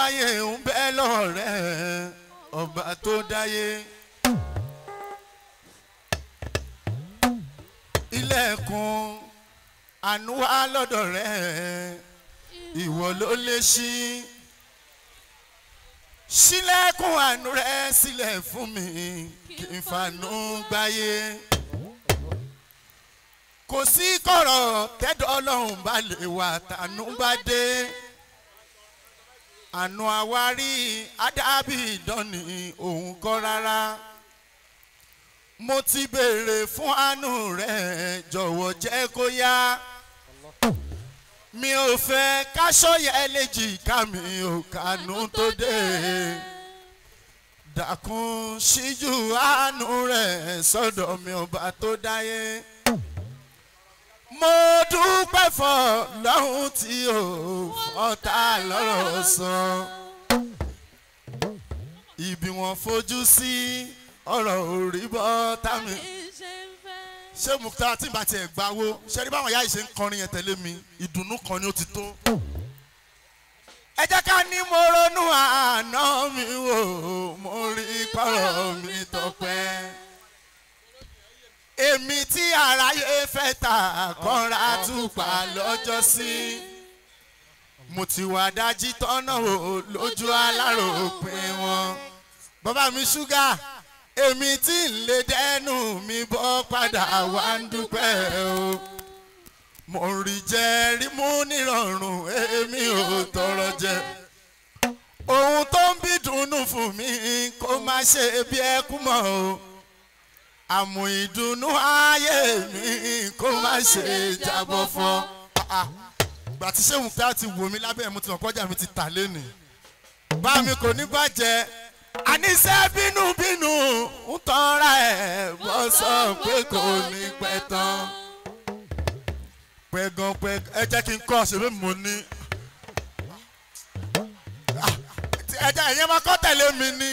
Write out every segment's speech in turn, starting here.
ayé ń bẹ lọ́rẹ́ ọba tó dáyé. ilẹ̀kùn àánú wá lọ́dọ̀ rẹ̀ ìwọ ló lè ṣí. sílẹ̀kùn àánú rẹ̀ sílẹ̀ fún mi kí n fanú gbáyé. kò sí kọ̀rọ̀ tẹ́dọ̀ ọlọ́run bá lè wà tànú bá dé. àánú àwárí adábì ìdánì òun kọ́ rárá mo ti béèrè fún àánú rẹ jọ̀wọ́ jẹ́ kó yá mi ò fẹ́ káṣọ́yẹ léjì ká mi ò kànú tó dé dákun ṣíjú àánú rẹ sọ́dọ̀ mi ọba tó dáyé mo dúpẹ́ fọ́ lọ́hùn tí ò fọ́ta lọ́rọ̀ sọ ibi wọn fojú sí ọ̀rọ̀ òrí bọ́ tàmí ṣé mukta tí n bá tiẹ̀ gbà wo ṣe rí báwọn yáà ṣe ń kọrin yẹn tẹ̀lé mi ìdùnnú kan ni ó ti tó. ẹ jẹ́ ká ní mo ronú àná mi wò mo rí pọ̀rọ̀ mi tọpẹ́. èmi tí aráyé fẹ́ ta kọ́ra túpà lọ́jọ́ sí. mo ti wà dájí tọ́nà wò lójú aláròpin wọn. bàbá mi ṣúgà èmi tí ń lè dẹ́nu mi bọ́ padà wá ń dúpẹ́ o mo rí jẹ rí mú nírọ̀rùn èmi ò tọrọ jẹ ohun tó ń bí dùnnú fún mi kó má ṣe bí ẹkún mọ́ o àmù ìdùnnú ayé mi kó má ṣe jábọ́ fọ́ gbà tí sẹ́wọ̀n pé a ti wò mí lábẹ́ mo ti mọ̀ kọjá mi ti tà lẹ́nu bá mi kò ní bàjẹ́ àníṣe bínúbínú ń tọ́ra ẹ̀ bọ́ sọ pé kò ní pẹ́ tán. pẹ̀gàn pẹ̀gàn ẹ jẹ́ kí n kọ́ ṣe bí mo ní. ẹ jẹ́ ìyẹn máa kọ́ tẹ̀lé mi ní.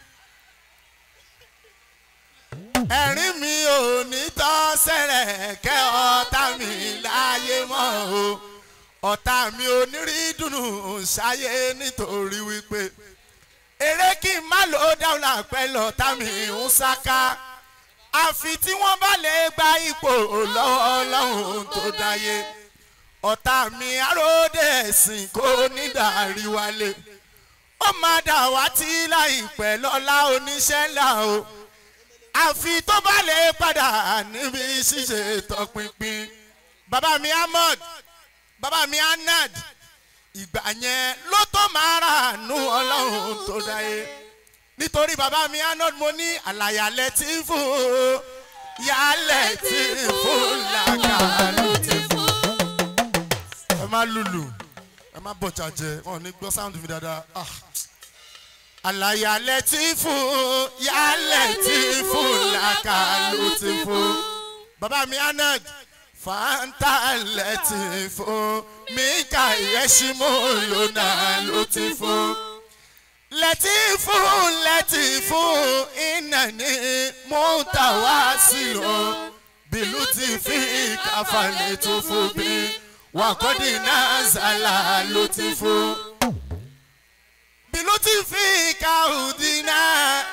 ẹ̀rín mi ò ní tọ́ sẹ́rẹ̀ kẹ́ ọ̀tá mi láyé mọ́ o ọ̀tá mi ò ní rí dùnú ṣáyé nítorí wípé èrè kí n má lò ó dáhùn àpẹ́ lọ tàmí ń ṣáká àfi tí wọ́n bá lè gba ipò lọ́wọ́ ọlọ́run tó dáyé ọ̀tá mi aróde ẹ̀sìn kò ní dàrí wálé ó máa dà wá tí láìpẹ́ lọ́lá oníṣẹ́ ńlá o àfi tó bá lè padà níbi ṣíṣe tọpinpin bàbá mi ahmed bàbá mi anad ìgbà yẹn ló tó máa rà nù ọlọ́run tó dáyé nítorí bàbá mi arnold mo ní àlàyalẹ̀ tí fún yálẹ̀ tí fún làkàlù tí fún. ẹ má lùlù ẹ má bọ̀jà jẹ wọn ò ní gbọ́ sáwùndì mi dáadáa. àlàyalẹ̀ tí fún yálẹ̀ tí fún làkàlù tí fún. bàbá mi arnold fanta lẹ́tìfò mika yẹ́símù lónà ló ti fò. lẹ́tìfò lẹ́tìfò iná ní mọ́tàwá sílò bìlú ti fi káfàlẹ̀ tó fò bí wàkọ́dì náà zàlà ló ti fò. bìlú ti fi káhùdì náà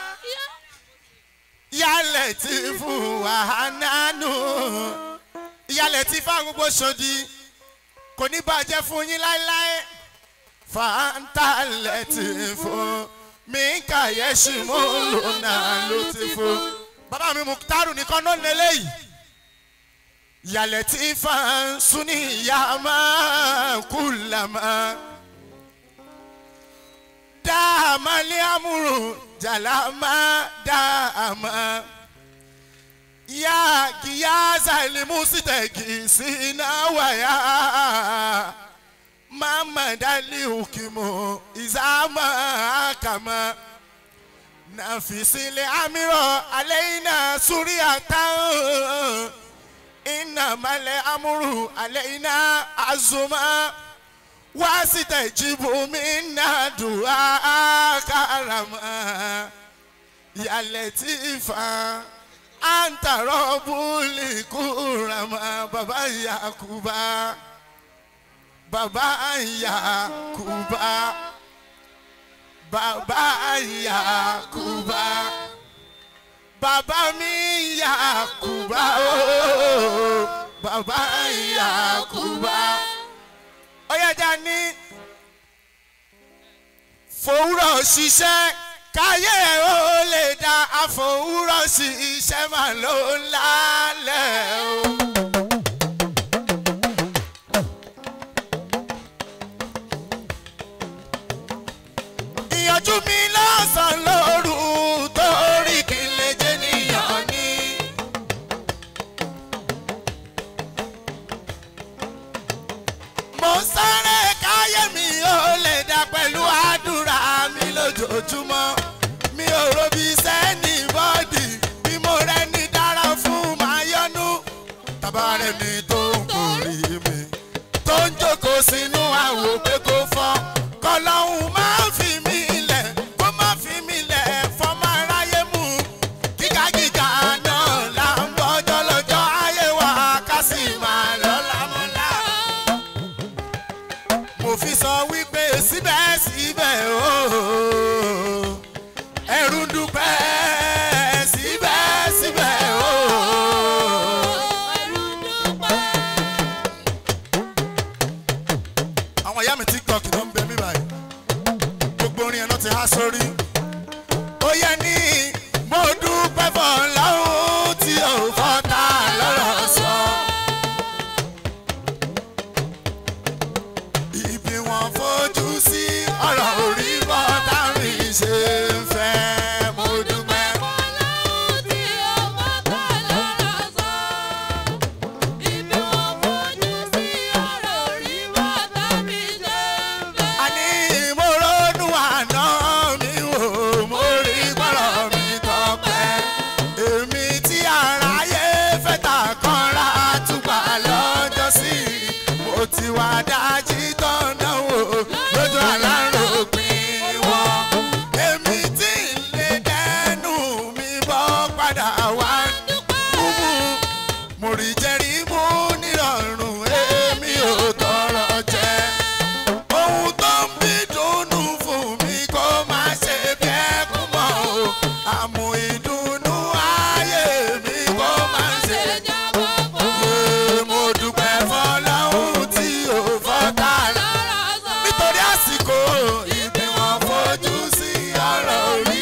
yálẹ̀ tí fún wàhánà nù ìyálẹ̀ tí fáwọn gbogbo ṣòdì kò ní bàjẹ́ fún yín láéláé fàǹtà lẹ́tì fún mi kàyẹ́sì mú lónà ló ti fún. bàbá mi muktaru nìkan ló lélẹ̀ yìí ìyálẹ̀ tí fáwọn sunni ìyá máa kú làmà dáàmà lé àmúrò jàlámà dáàmà ya giyaza limusiteki sinawaya mama dali hukimu izama kama nafisile amiro aleina suriyata inna male amuru aleina azuma wasitajibu minna du'a karama ya latifa anta rọ́bùlì kúrama bàbá yakuba bàbá yakuba bàbá Yakuba bàbá mi Yakuba ooo bàbá Yakuba ọ̀yájà ní fòwúrọ̀ ṣiṣẹ́ káyé ó lè dá àfòwúrọ̀ ṣiṣẹ́ máa ló ń lálẹ́ o. ìyànjú mi lọ́sàn-án lóru torí kí n lè jẹ́ níyàn ní. mo sáré káyé mi ó lè dá pẹ̀lú àdúrà mi lójoojúmọ́ mi ò robi sẹ́ni bọ́dì bí mo rẹ́ ní dára fún máa yọnu tàbá rẹ̀ ní tó ń kórè mi tó ń jókòó sínú àwò pé kó fọ́ kọlọ́hún máa fi mí lẹ̀ kó má fi mí lẹ̀ fọ́mọ aráyé mú gíga gíga náà là ń bọ́jọ́ lọ́jọ́ ayé wa ká sì máa lọ́la mọ́lá mo fi sọ wípé síbẹ̀síbẹ̀ ooo ẹ̀rù ń dúpẹ́ síbẹ̀síbẹ̀ ooo. àwọn ìyá mi tiktok ló ń bẹ mí báyìí gbogbo orin ẹ̀ náà ti há sórí. ó yẹ ní mo dúpẹ́ fọláhùn tí ò fọ́ta lọ́rọ̀ sọ. ibi wọn fojú sí ọ̀rọ̀ orí bọ́tà mi ṣe ń fẹ́ mo dúpẹ́. àní mo ronú àná mi wò mo rí gbọ́rọ̀ mi tọpẹ́ èmi tí aráyé fẹ́ ta kanra túgbà lọ́jọ́ sí mo ti wá dájí tọ́nà wò lójú aláròpin wọn èmi tí ń lè dẹnu mi bọ́ padà wá kúmú mo rí jẹ́rí mú nírọ̀rùn èmi ò tọrọ jẹ ohun tó ń bí dùnnú fún mi kó má ṣe bí ẹkún mọ́ o àmú ìdùnnú ayé mi kó má ṣe yé mo dúpẹ́ fọláhùn tí ò fọ́tà rẹ̀ nítorí àsìkò ìbí wọn fojú sí ọ̀rọ̀ orí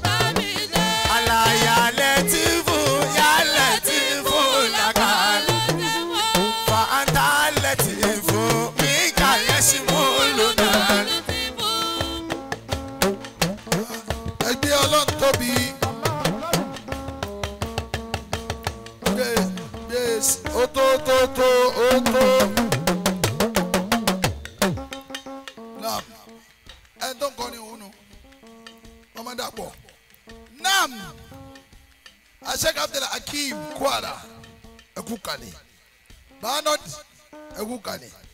àlàyé tí fún yálẹ̀ tí fún làkàlẹ̀ fàǹtà lẹ́tì fún mi kàyẹ́ sí mú lónà. ẹgbẹ́ ọlọ́run tóbi. Yes, ó tó tó tó ó tó. Nam ẹ tó ń kọ́ ni òun nù ọmọ dàpọ̀. Nam Aṣẹ́ka Abdul Hakeem Kwara ẹ̀kú kalẹ̀. Bánọ́d ẹ̀kú kalẹ̀.